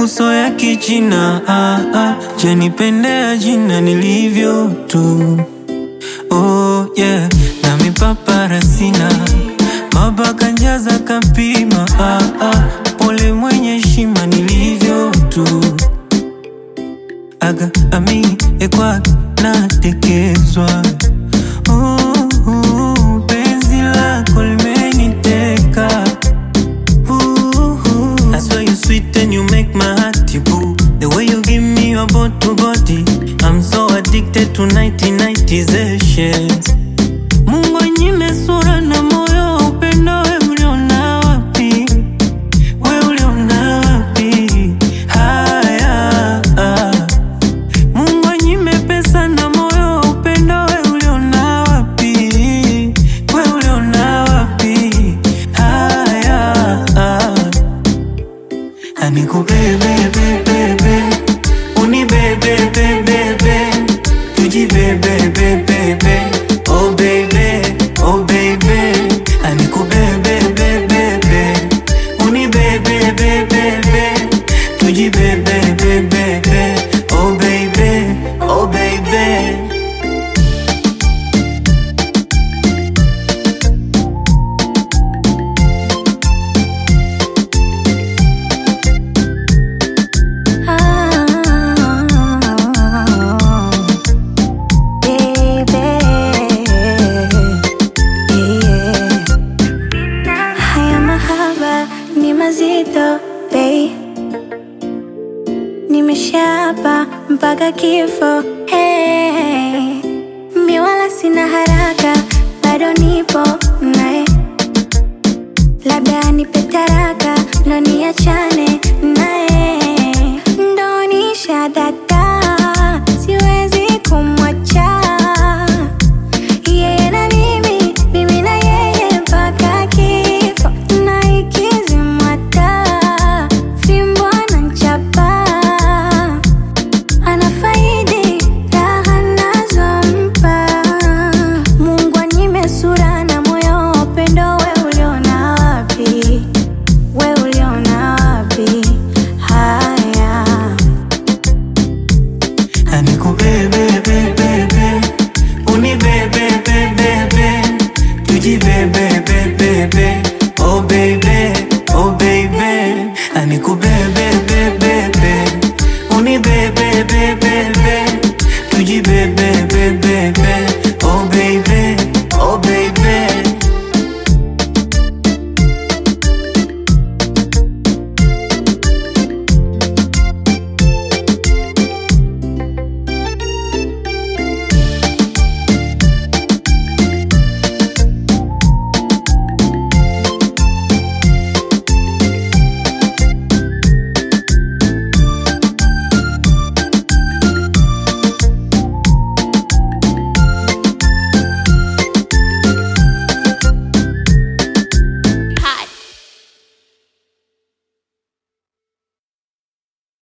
uso ya kichina ah, ah, janipendea jina nilivyo tu oh, yeah. na mipapara sina mabaka njaza kapima ah, ah, pole mwenye shima nilivyo tu aga ami ekwak natekezwa oh, oh, penzi lako limeniteka Ooh, I swear you sweet and you make my heart boo. The way you give me your body body, I'm so addicted to 1990s Mungu anyime sura na moyo, upendo we uliona wapi? We uliona wapi? Haya, ah. Mungu anyime pesa na moyo, upendo we uliona wapi? We uliona wapi? Haya, ah. Anikubebe bebe bebe, unibebe bebe bebe, tujibebe bebe bebe, oh baby, oh baby. Anikubebe bebe bebe, unibebe bebe bebe, tujibebe bebe bebe, oh baby, oh baby. Ah, baby, yeah. Haya mahaba ni mazito bei, nimeshapa mpaka kifo hey. Mi wala sina haraka, bado nipo naye, labda nipe taraka ndo niachane naye, ndo nishadata, siwezi kumwacha yeye na mimi, mimi na yeye mpaka kifo, na ikizimwa taa, fimbo anachapa, anafaidi raha nazompa. Mungu anyime sura na moyo, upendo we uliona wapi? We uliona wapi? Haya Anikubebe bebe bebe, unibebe bebe bebe, tujibebe bebe bebe, oh baby, oh baby. Anikubebe bebe bebe, unibebe bebe bebe, tujibebe bebe bebe,